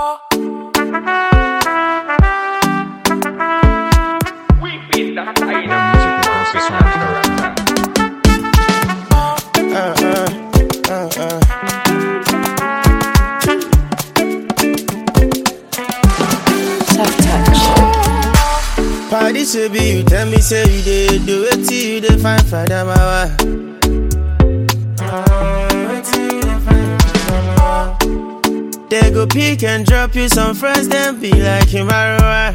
Tough touch. Party should be you tell me say you did do it till you dey find for them hour. They go pick and drop you some friends, then be like Himaroa.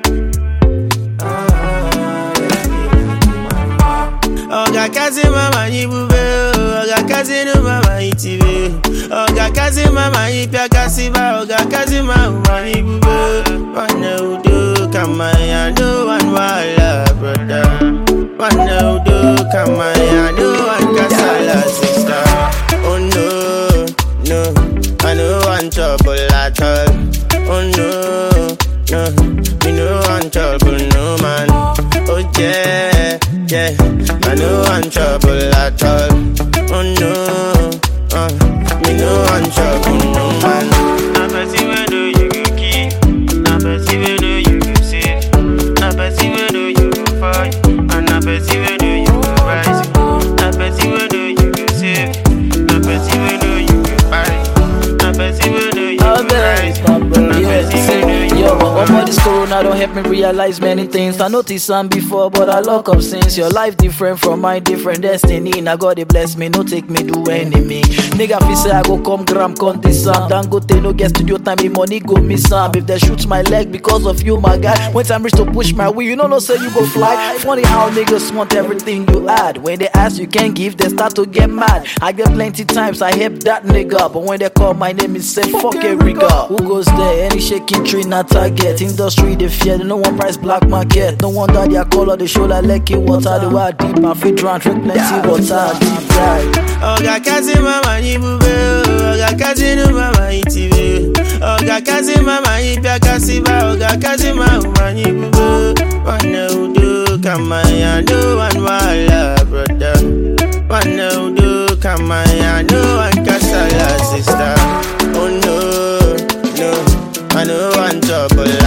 Oga kazi mama yi bube, oga kazi nu mama yi tibe, oga kazi mama yi pia kasi ba, oga kazi mama yi bube. Wane udo kama ya do one wala brother, wane udo kama ya do one kasala sister. Oh no, no, I no want trouble at all. Oh no, no, me no want trouble no man. Oh yeah, yeah, I no want trouble at all. Oh no, uh, me no want trouble no man. I bet you do you go keep, I bet you do you go sit, I bet you do you go fight, and I bet you do you go rise. I bet you do you go save, I bet you do you go buy, I bet you do you go I rise. bet, I bet, I yeah. bet you Say, do you Yo, go but all this corona don't help me realize many things. I noticed some before, but I lock up since your life different from my different destiny. Now God they bless me, no take me do enemy. Nigga fi say I go come gram conti some. Don't go take no get studio time, me money go miss some. If they shoot my leg because of you, my guy. When time reach to push my wheel, you know no say you go fly. Funny how niggas want everything you add. When they ask you can't give, they start to get mad. I get plenty times I help that nigga, but when they call my name, it say fuck a rigger. Who goes there? Any shaking tree not target. Industry they fear, they no one price black market. No wonder their color they show like lucky water. The wild deep and fit drown, drink plenty water. Deep dive. Oga kazi mama yi bube, oga kazi nu mama yi tibe, oga kazi mama yi pia kasi ba, oga kazi mama yi bube. Wane udo kama ya do one wala brother, wane udo kama ya do one kasala sister. Oh no, no, I no want trouble